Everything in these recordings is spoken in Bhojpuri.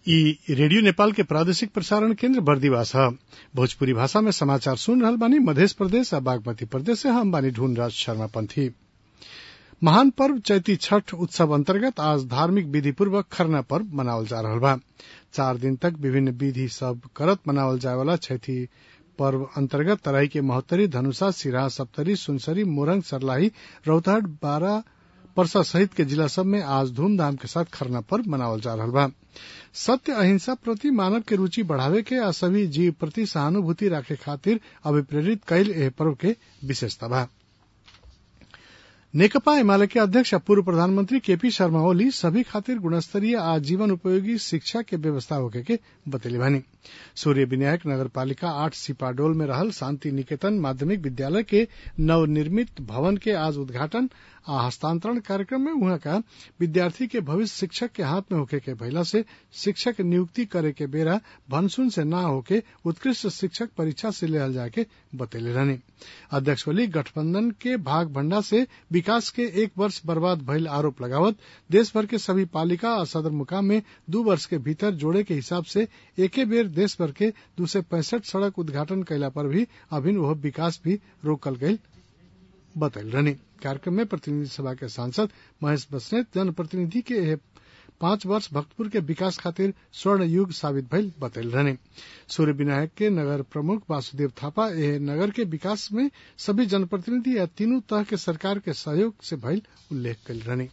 इ रेडियो नेपाल के प्रादेशिक प्रसारण केन्द्र बर्दिवास ह भोजपुरी भाषा में समाचार सुन रहल बानी मधेश प्रदेश आ बागमती प्रदेश से हम बानी ढूंढराज शर्मा पंथी महान पर्व चैती छठ उत्सव अंतर्गत आज धार्मिक विधि पूर्वक खरना पर्व मनावल जा रहल बा चार दिन तक विभिन्न विधि सब करत मनावल जाए वाला छैठी पर्व अंतर्गत तराई के महोत्तरी धनुषा सिराहा सप्तरी सुनसरी मोरंग सरलाही रौतहट बारा परसा सहित के जिला सब में आज धूमधाम के साथ खरना पर्व मनावल जा रहल बा सत्य अहिंसा प्रति मानव के रुचि बढ़ावे के आ सभी जीव प्रति सहानुभूति राखे खातिर अभिप्रेरित कईल एह पर्व के विशेषता बा नेकपा एमाले के अध्यक्ष पूर्व प्रधानमंत्री केपी शर्मा ओली सभी खातिर गुणस्तरीय आ जीवन उपयोगी शिक्षा के व्यवस्था होके के बतैले बानी सूर्य विनायक नगर पालिका आठ सिपाडोल में रहल शांति निकेतन माध्यमिक विद्यालय के नवनिर्मित भवन के आज उद्घाटन आ हस्तांतरण कार्यक्रम में उहाँ का विद्यार्थी के भविष्य शिक्षक के हाथ में होके के भइला से शिक्षक नियुक्ति करे के बेरा भनसुन से ना होके उत्कृष्ट शिक्षक परीक्षा से लेहल जाके बतैले रहनी अध्यक्ष ओली गठबंधन के भाग भंडा से विकास के एक वर्ष बर्बाद भइल आरोप लगावत देश भर के सभी पालिका और सदर मुकाम में दू वर्ष के भीतर जोड़े के हिसाब से एके बेर देश भर के दू सौ पैंसठ सड़क उद्घाटन कैला पर भी अभिन वह विकास भी रोकल गई बतैल रहनी कार्यक्रम में प्रतिनिधि सभा के सांसद महेश बसनेत जनप्रतिनिधि के यह पांच वर्ष भक्तपुर के विकास खातिर स्वर्ण युग साबित भइल बतैल रहने सूर्य विनायक के नगर प्रमुख वासुदेव थापा एह नगर के विकास में सभी जनप्रतिनिधि या तीनों तरह के सरकार के सहयोग से भइल उल्लेख कल रहने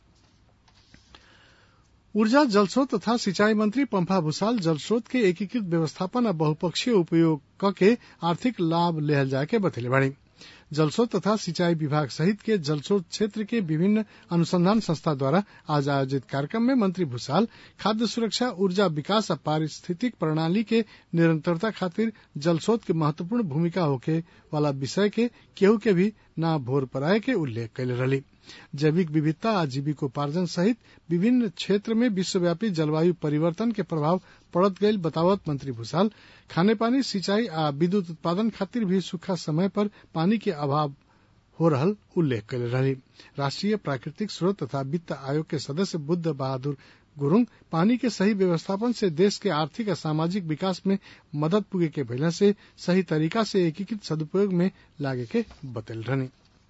ऊर्जा जलस्रोत तथा सिंचाई मंत्री पंफा भूसाल जलस्रोत के एकीकृत व्यवस्थापन आ बहुपक्षीय उपयोग क के आर्थिक लाभ लेहल जाए के बतैले बाड़ी जलस्रोत तथा सिंचाई विभाग सहित के जलस्रोत क्षेत्र के विभिन्न अनुसंधान संस्था द्वारा आज आयोजित कार्यक्रम में मंत्री भूसाल खाद्य सुरक्षा ऊर्जा विकास और पारिस्थितिक प्रणाली के निरंतरता खातिर जलस्रोत के महत्वपूर्ण भूमिका होके वाला विषय के केहू के भी ना भोर पराए के उल्लेख कैले रही जैविक विविधता आ जीविकोपार्जन सहित विभिन्न क्षेत्र में विश्वव्यापी जलवायु परिवर्तन के प्रभाव पड़त गईल बतावत मंत्री भूसाल खाने पानी सिंचाई आ विद्युत उत्पादन खातिर भी सूखा समय पर पानी के अभाव हो रहल उल्लेख कैले रही राष्ट्रीय प्राकृतिक स्रोत तथा वित्त आयोग के सदस्य बुद्ध बहादुर गुरुंग पानी के सही व्यवस्थापन से देश के आर्थिक और सामाजिक विकास में मदद पुगे के भइला से सही तरीका से एकीकृत सदुपयोग में लागे के बतल रहनी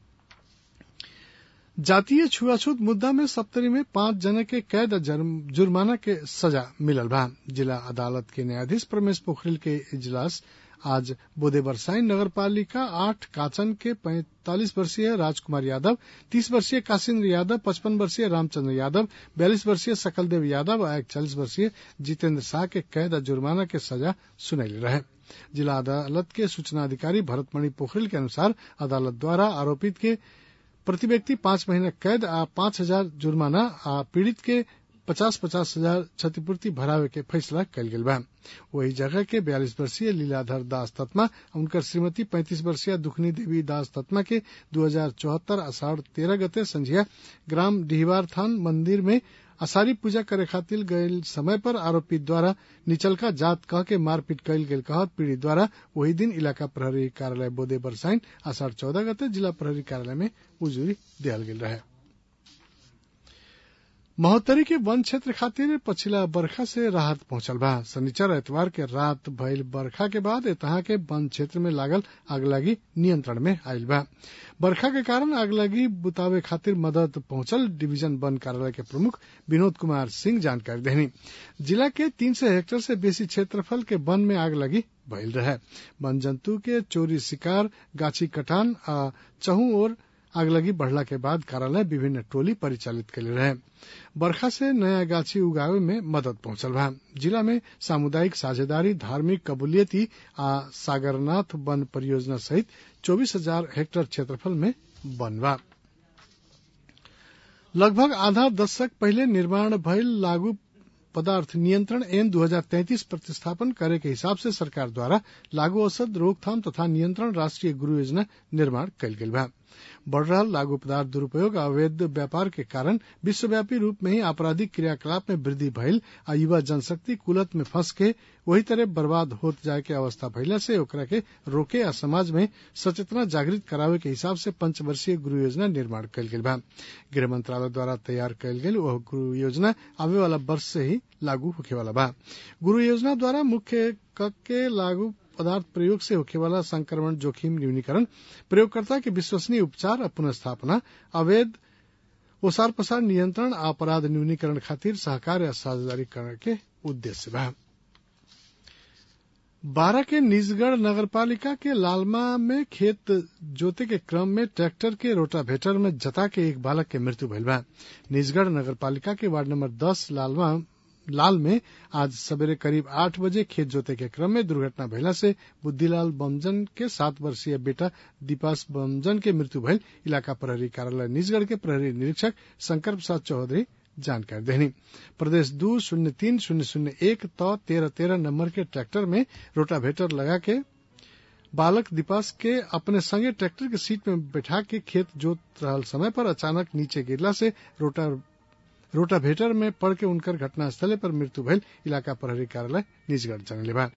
जातीय छुआछूत मुद्दा में सप्तरी में पांच जने के कैद जुर्माना के सजा मिलल बा जिला अदालत के न्यायाधीश प्रमेश पोखरिल के इजलास आज बोदे बरसाई नगर पालिका आठ काचन के पैंतालीस वर्षीय राजकुमार यादव तीस वर्षीय काशिन्द्र यादव पचपन वर्षीय रामचंद्र यादव बयालीस वर्षीय सकलदेव यादव और इकचालीस वर्षीय जितेंद्र शाह के कैद और जुर्माना के सजा सुनैली रहे जिला अदालत के सूचना अधिकारी भरतमणि पोखरिल के अनुसार अदालत द्वारा आरोपित के प्रति व्यक्ति पांच महीना कैद आ पांच हजार जुर्माना आ पीड़ित के पचास पचास हजार क्षतिपूर्ति भरावे के फैसला कल गेल बा वही जगह के बयालीस वर्षीय लीलाधर दास तत्मा उनकर श्रीमती पैंतीस वर्षीय दुखनी देवी दास तत्मा के दू हजार चौहत्तर अषाढ़ तेरह गते संझिया ग्राम डिहवार थान मंदिर में असारी पूजा करे खातिर गयल समय पर आरोपी द्वारा निचलका जात कह के मारपीट कयल गेल कहत पीड़ित द्वारा वही दिन इलाका प्रहरी कार्यालय बोदे बरसाइन आषाढ़ चौदह गते जिला प्रहरी कार्यालय में उजूरी दियल गेल रहे महोत्तरी के वन क्षेत्र खातिर पछिला बरखा से राहत पहुंचल बा शनिचर एतवार के रात भइल बरखा के बाद एतहा के वन क्षेत्र में लागल आगलगी नियंत्रण में आयल बा बरखा के कारण आगलगी बुतावे खातिर मदद पहुंचल डिवीजन वन कार्यालय के प्रमुख विनोद कुमार सिंह जानकारी देनी जिला के तीन सौ हेक्टेयर से बेसी क्षेत्रफल के वन में आग लगी भइल रहे वन जंतु के चोरी शिकार गाछी कटान आ चहु ओर आगलगी बढ़ला के बाद कार्यालय विभिन्न टोली परिचालित कैले रहे बरखा से नया गाछी उगावे में मदद पहुंचल बा जिला में सामुदायिक साझेदारी धार्मिक कबूलियती आ सागरनाथ वन परियोजना सहित चौबीस हजार हेक्टेयर क्षेत्रफल में वन बा लगभग आधा दशक पहले निर्माण भइल लागू पदार्थ नियंत्रण एन 2033 प्रतिस्थापन करे के हिसाब से सरकार द्वारा लागू औषध रोकथाम तथा नियंत्रण राष्ट्रीय गुरु योजना निर्माण कयल गेल बा बढ़ रहा लागू पदार्थ दुरुपयोग अवैध व्यापार के कारण विश्वव्यापी रूप में ही आपराधिक क्रियाकलाप में वृद्धि भइल आ युवा जनशक्ति कुलत में फंस के वही तरह बर्बाद होत जाए के अवस्था भइला से ओकरा के रोके आ समाज में सचेतना जागृत करावे के हिसाब से पंचवर्षीय गुरु योजना निर्माण कयल गेल बा गृह मंत्रालय द्वारा तैयार कयल गेल वह गुरु योजना आवे वाला वर्ष से ही लागू होखे वाला बा गुरु योजना द्वारा मुख्य क के लागू पदार्थ प्रयोग से होखे वाला संक्रमण जोखिम न्यूनीकरण प्रयोगकर्ता के विश्वसनीय उपचार और पुनर्स्थापना अवैध ओसार पसार नियंत्रण आ अपराध न्यूनीकरण खातिर सहकार या साझेदारी करने के उद्देश्य बा बारह के निजगढ़ नगरपालिका के लालमा में खेत जोते के क्रम में ट्रैक्टर के रोटावेटर में जता के एक बालक के मृत्यु भइल बा निजगढ़ नगरपालिका के वार्ड नंबर दस लालमा लाल में आज सवेरे करीब आठ बजे खेत जोते के क्रम में दुर्घटना भइला से बुद्धिलाल बमजन के सात वर्षीय बेटा दीपास बमजन के मृत्यु भइल इलाका प्रहरी कार्यालय निजगढ़ के प्रहरी निरीक्षक शंकर प्रसाद चौधरी जानकारी देनी प्रदेश दो शून्य तीन शून्य शून्य एक तो तेरह तेरह नंबर के ट्रैक्टर में रोटावेटर लगा के बालक दीपास के अपने संगे ट्रैक्टर के सीट में बैठा के खेत जोत रहल समय पर अचानक नीचे गिरला से रोटा रोटावेटर में पड़ के उनकर घटनास्थले पर मृत्यु भइल इलाका प्रहरी कार्यालय निजगढ़ जनले बा